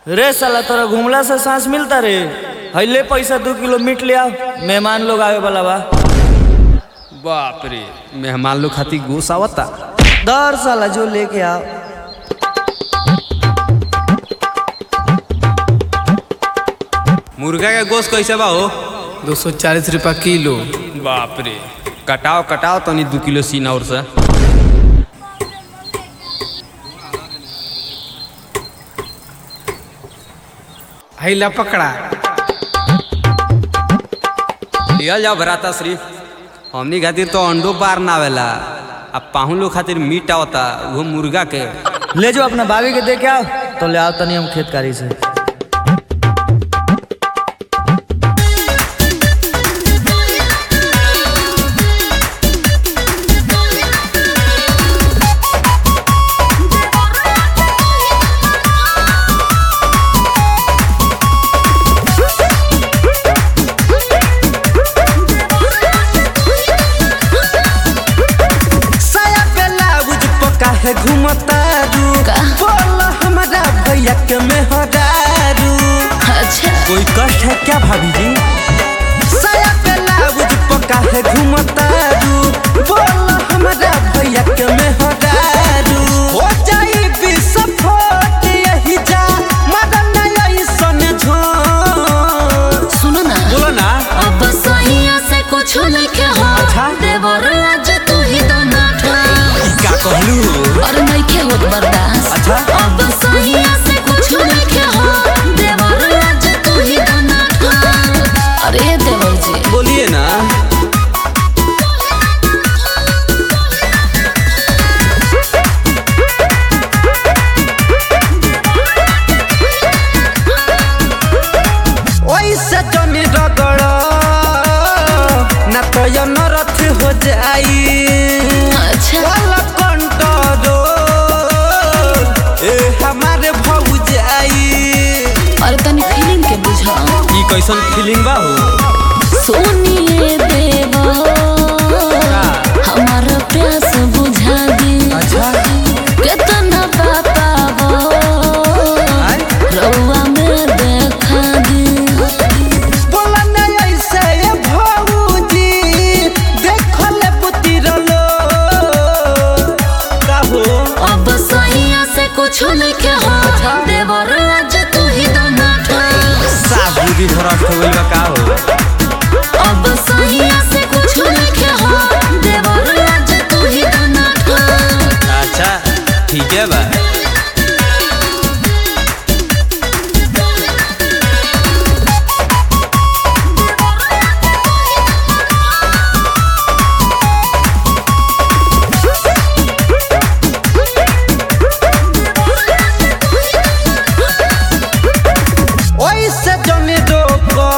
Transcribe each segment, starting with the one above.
रे साला तोरा घुमला से सांस मिलता रे हईले पैसा दू किलो मीट ले आओ मेहमान लोग आवे वाला बा बाप रे मेहमान लोग खातिर गोस आवता दर साला जो लेके आओ मुर्गा का गोश्त कैसे बा हो दो सौ चालीस रुपया किलो बाप रे कटाओ कटाओ तनी दू किलो सीना और से हैला पकड़ा लियल जाओ भराता श्री हमनी खातिर तो अंडो पार ना आवेला अब पाहुन लोग खातिर मीट आवता वो मुर्गा के ले जो अपना भाभी के दे के आओ तो ले आओ तनी हम खेतकारी से साया पे लाउज पका है घूमतारू बोल हमारा भैया के मेहरारू अच्छा कोई कष्ट है क्या भाभी जी साया पे लाउज पका है घूमतारू बोल हमारा भैया के मेहरारू हो जाई विस्फोट यही जा मदन ऐसन झों सुनो ना बोलो ना अब सहिया से कुछ लिखे हो देवर आज तू ही तो ना का कहलू और नहीं के होत बर्दाश्त अच्छा। अब सहिया से कुछ लिखे हो देवर आज तू ही तो ना अरे देवर जी बोलिए ना ओइसे जनी रगड़ ना तो यो नरथ हो जाई अच्छा वाला कंटरो ए हमारे भौजाई और तनी फीलिंग के बुझा ई कैसन फीलिंग बा हो सुनिए देवर हमारा प्यास बुझा दी कितना पापा रउआ में देखा दी बोला ना ऐसे ए भौजी देखो ले पुती रलो का हो अब सहिया से कुछ लिखे हो देवर आज तू ही तो ना साफ बुद्धि भ्रष्ट हो गइल बा का हो अब सहिया से कुछ लिखे हो देवर आज तू ही तो ना अच्छा ठीक है बा ओइसे जनी रोको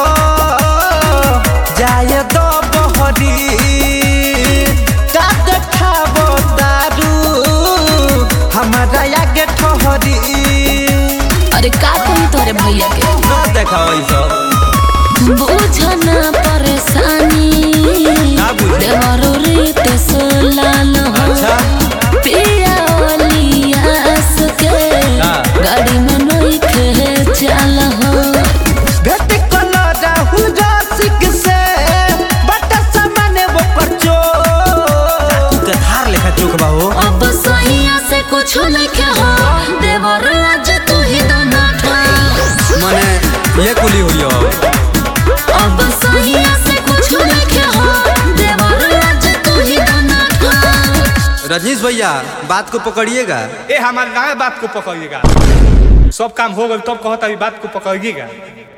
जाए दो बहरी का देखाबो दारू हमारा आगे ठहरी अरे का कही तोरे भैया के ना देखाओ ई सब बुझना परेशानी ना बुझे। देवरो रीत सोलाल हो अच्छा पिया ओलियास के का? गाड़ी में नहीं खे चल हो भेट कलो राहु रसिक से बट सामने वो परचो के धार लेखा चोक बा हो अब सहिया से कुछ लिखे हो देवर आज तू ही तो ना मने ये कुली हुई हो अब सहिया से कुछ लिखे हो देवर आज तू ही तो ना रजनीश भैया बात को पकड़िएगा ए हमारे ना बात को पकड़िएगा सब काम हो गए तब कहता अभी बात को पकड़िएगा